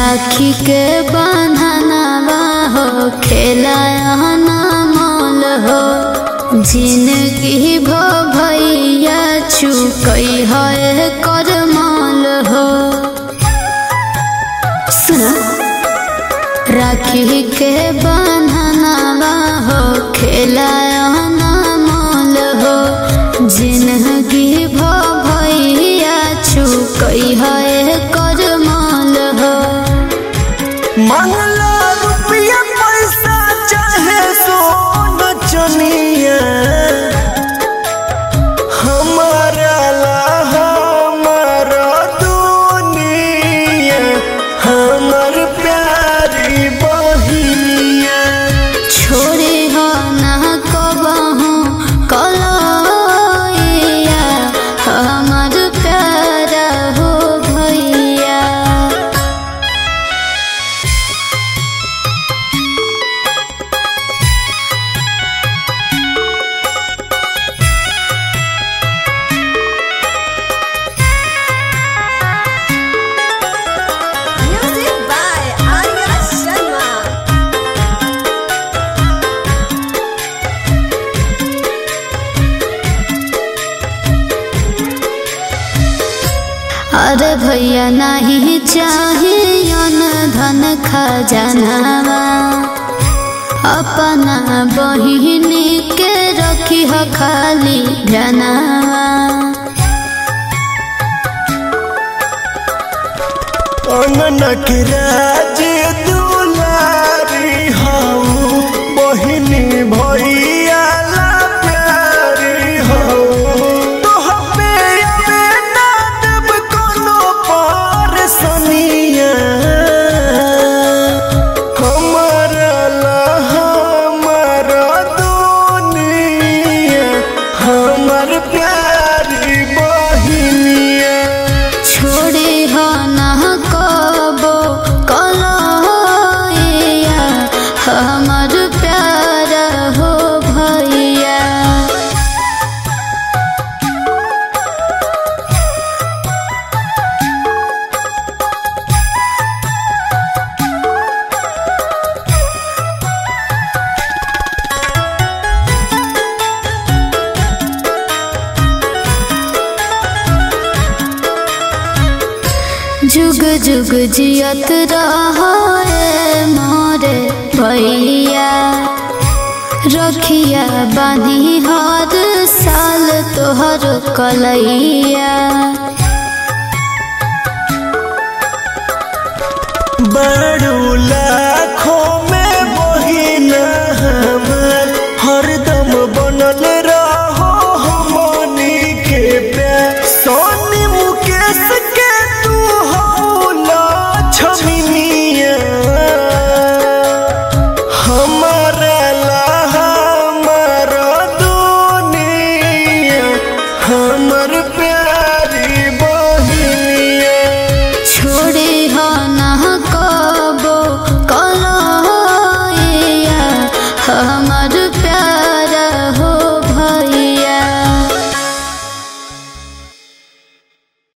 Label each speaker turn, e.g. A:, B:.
A: राखी के बंधनवा हो खेलाया ना मोल हो जिनगी भो भैया चुकई है कर माल हो सुना राखी के बंधनवा हो खेलाया ना मोल हो जिनगी भो भैया चुकई है कर माल हो
B: मंगला रुपया पैसा चाहे सोन चनिया हमारा ला हमारा दुनिया हमर प्यारी बहिनिया
A: छोड़े हो ना कबहू कलैया हमर प्यारा हो भैया
C: Music by Arya Sharma.
A: अरे भैया नहीं चाहिए धन खजानावा अपना बहिन के रखी हो खाली ध्यानावा
B: अंगनक राज दुलारी हऊ बहिनी भैया ला प्यारी हऊ तोह पे अबे ना देब कोनो परसनिया हमारा ला हमारा दुनिया हमर प्यारी बहिनिया
A: छोड़े हो ना कबो कलैया हमर प्यारा हो भैया जुग जुग जियत रहे मोरे भैया रखिया बानी हर साल तोहर कलैया
B: बड़ू लाखों में बहिना हमर हरदम बनल रहो हमनी के प्यार सोनी मुकेश के तू हो लक्ष्मीनिया हमारा ला हमारा दुनिया हमर प्यार